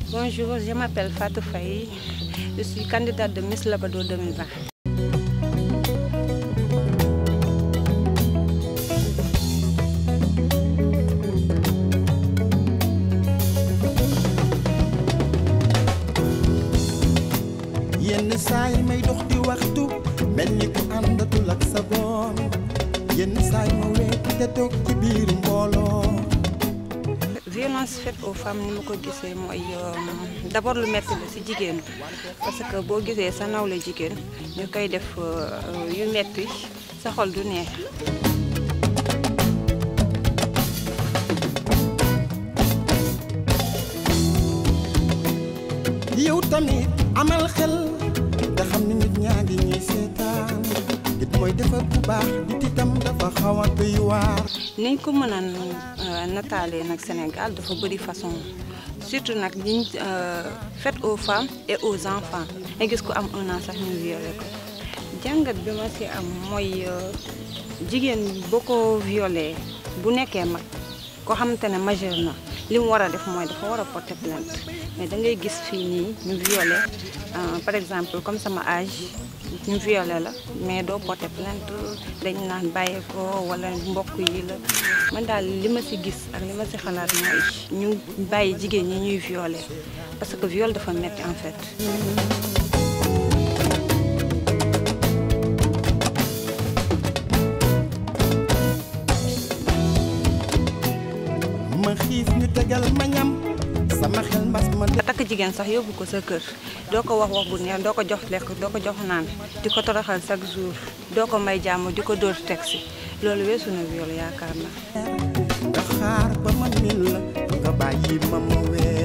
Bonjour, je m'appelle Fatou Faye. Je suis candidate de Miss Labado 2020. yenn saa yi may dox di waxtu mel ni ku àndatul ak sa boom yenn saa yi ma weet te toog ci biir mbooloo violence faite aux femmes ni ma ko gisee mooy d'abord lu metti la ci jigéen parce que boo gisee sa nawle jigéen ñu koy def yu metti sa xol du neex yow tamit amal xel te xam ni nit ñaa ngi ñuy seetaan nit mooy defar bu baax nit itam dafa xaw a doy waar niñ ko mën a nataalee nag Sénégal dafa bëri façon surtout nag ñiñ faite aux femmes et aux enfants nga gis ko am un an sax ñu violé ko jàngat bi ma ci am mooy jigéen boo ko violé bu nekkee mag koo xamante ne majeur na li mu war a def mooy dafa war a porter plainte mais da ngay gis fii nii ñu violé par exemple comme sama âge ñu violé la mais doo porter plainte dañ naan bàyyi ko wala mbokk yi la man daal li ma ci gis ak li ma ci xalaat mooy ñu bàyyi jigéen ñi ñuy violé parce que viol dafa metti en fait. ma xiif ñu tegal ma ñam sama xel mbas ma nga takk jigéen sax yóbbu ko sa kër doo ko wax wax bu neex doo ko jox lekk doo ko jox naan di ko toroxal chaque jour doo ko may jàmm di ko dóor taxi loolu weesu na viol yaakaar naa. nga xaar ba ma min la nga bàyyi ma ma weer